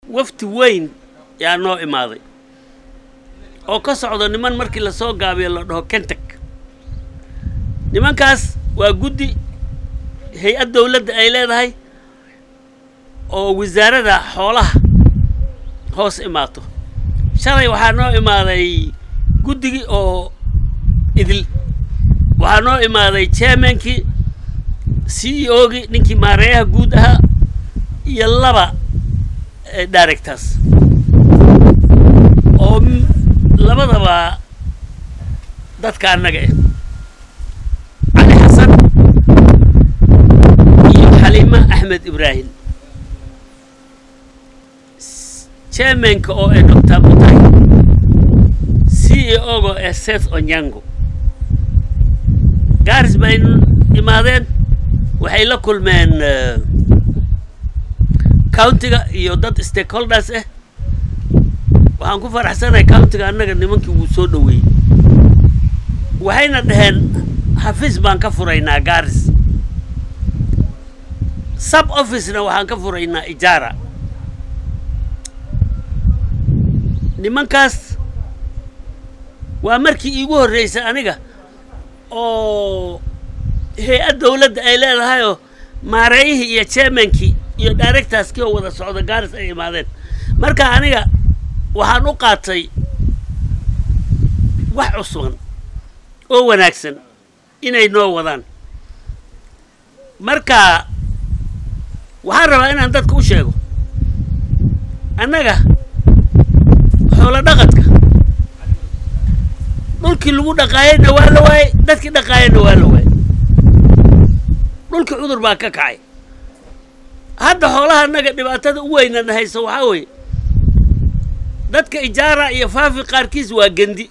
wafti weyn yaa noo imaaday oo ka socdo niman markii lasoo gaabiyo la dhaho kentak nimankaas waa guddi hay-ad dawladda ay leedahay oo wasaarada xoolaha hoos imaato shalay waxaa noo imaaday guddigii oo idil waxaa noo imaaday chairmankii c e o gii ninkii maareeyaha guud ahaa iyo laba directors oo labadaba dadka annaga ah cali xasan iyo xaliima axmed ibraahim chairmanka oo ee doctor mutahi c e o ga ee seth onyango gaaris bay imaadeen waxay la kulmeen countiga iyo dad stakeholders ah waxaan ku faraxsanahay countiga annaga nimankii wuu soo dhoweeyey waxayna dhaheen xafiis baan ka furaynaa gaaris sub officena waxaan ka furaynaa ijaara nimankaas waa markii iigu horreysay aniga oo hay-ad dawladda ay leedahayoo maareeyihii iyo chairmankii iyo directorskii oo wada socda gaaris ay imaadeen marka aniga waxaan u qaatay wax cusban oo wanaagsan inay noo wadaan marka waxaan rabaa inaan dadka u sheego annaga xoolo dhaqadka dhulkii lagu dhaqaayeyna waa la waayey dadkii dhaqaayeyna waa la waayey dhulkii cudur baa ka kacay hadda xoolaha annaga dhibaatada u weynana hayso waxaa weeye dadka ijaara iyo faafi qaarkiis waa gendi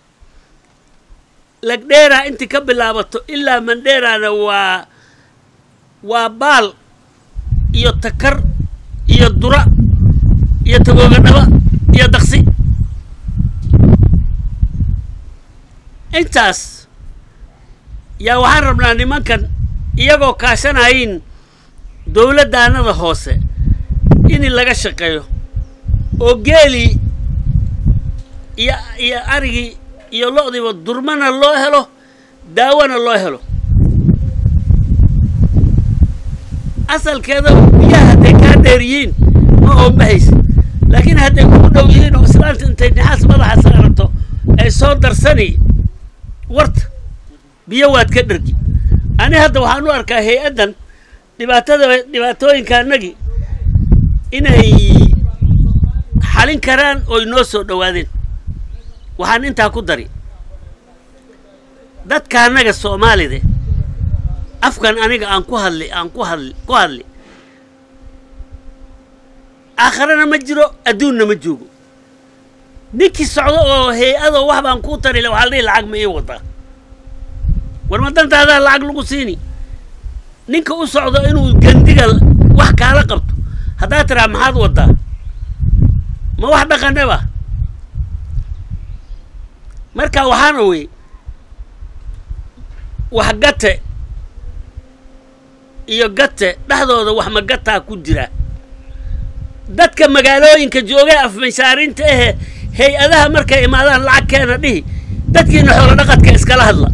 lagdheeraa intii ka bilaabato ilaa mandheeraana waa waa baal iyo takar iyo dura iyo tagoogadhaba iyo daqsi intaas yaa waxaan rabnaa nimankan iyagoo kaashanayin dawladdaanada hoose in laga shaqeeyo oo geelii iyo iyo arigii iyo lo'diiba durmana loo helo daawona loo helo asalkeeda biyaha hadday kaa dheer yihiin ma oomahaysa laakiin hadday kugu dhow yihiin oo islaanta intay nixaas madaxa saarato ay soo darsani warta biyo waad ka dhergi ani hadda waxaan u arkaa hay-addan dhibaatada dhibaatooyinka annagii inay xalin karaan ooy noo soo dhowaadeen waxaan intaa ku dari dadka annaga soomaalide afkan aniga aan ku hadli aan ku hadli ku hadli aakharana ma jiro adduunna ma joogo ninkii socdo oo hay-adoo wax baan kuu tarile waxaa la dhihi lacag ma ii wadaa war ma dantaadaa lacag lagu siini ninka u socdo inuu gendiga wax kaala qabto haddaad tiraa maxaad wadaa ma wax dhaqaneba marka waxaana wey wax gate iyo gate dhexdooda wax magataa ku jira dadka magaalooyinka joogay afmashaarinta ahe hay-adaha markay imaadaan lacag keena dhihi dadkiina xoolo dhaqadka iskala hadla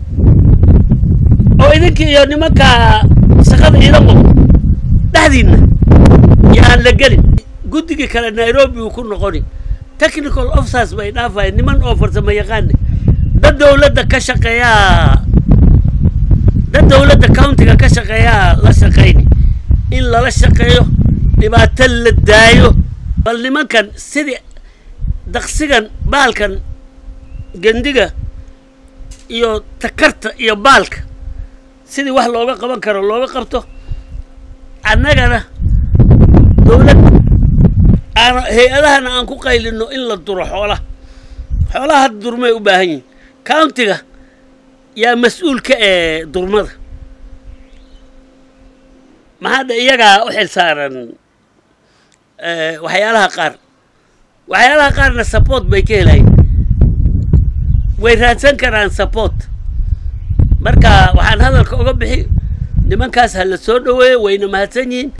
oo idinkii iyo nimanka shaqada iidan wado dhexdiinna yaan la gelin guddigii kale nairobi uu ku noqoni technical officers bay dhaafayeen niman oo farsamo yaqaane dad dawladda ka shaqeeyaa dad dawladda countiga ka shaqeeyaa la shaqayni in lala shaqeeyo dhibaato la daayo bal nimankan sidii daqsigan baalkan gendiga iyo takarta iyo baalka sidii wax looga qaban karo looga qabto annagana dawlad aan hay-adahana aan ku qaylino in la duro xoolaha xoolaha hadda durmay u baahan yihin countiga yaa mas-uulka ee durmada maxaadha iyagaa u xil saaran waxyaalaha qaar waxyaalaha qaarna support bay ka helayn way raadsan karaan support marka waxaan hadalka oga bixi nimankaas ha la soo dhoweeyo wayna mahadsan yihiin